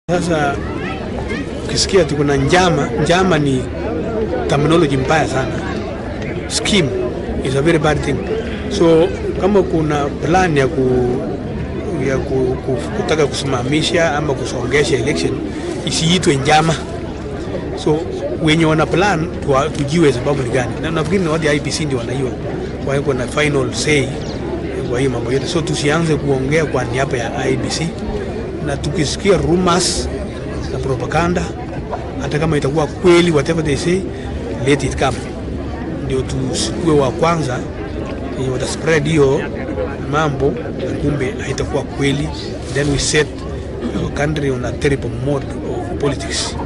Sasa ukisikia ati kuna njama, njama ni terminology mbaya sana. Scheme is a very bad thing. So kama kuna plan ya ku ya ku, ku, kutaka kusimamisha ama kusongesha election isiitwe njama. So wenye wana plan tuwa, tujue sababu ni gani, na nafikiri ni wadi IBC ndio wanaiwa kwa hiyo na final say kwa hiyo mambo yote, so tusianze kuongea kwa niaba ya IBC na tukisikia rumors na propaganda, hata kama itakuwa kweli, whatever they say, let it come, ndio tusikue wa kwanza yenye wata spread hiyo mambo na kumbe haitakuwa kweli, then we set our country on a terrible mode of politics.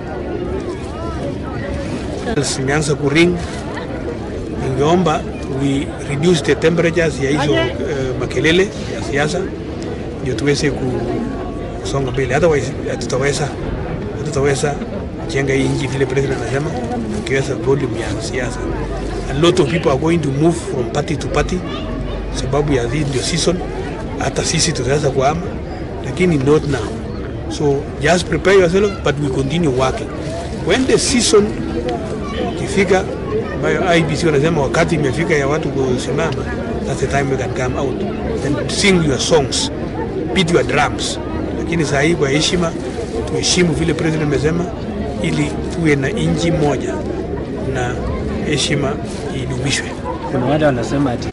Simeanza kuring, ningeomba we reduce the temperatures ya hizo uh, makelele ya siasa ndio tuweze ku kusonga mbele, otherwise hatutaweza hatutaweza jenga hii nchi vile president anasema, tukiweza volume ya siasa. A lot of people are going to move from party to party sababu ya hii ndio season. Hata sisi tutaweza kuhama, lakini not now. So just prepare yourself but we continue working. When the season ikifika, ambayo IBC wanasema wakati imefika ya watu kusimama, that's the time we can come out and sing your songs, beat your drums lakini saa hii kwa heshima tuheshimu vile president amesema, ili tuwe na nchi moja na heshima idumishwe. Kuna wale wanasema ati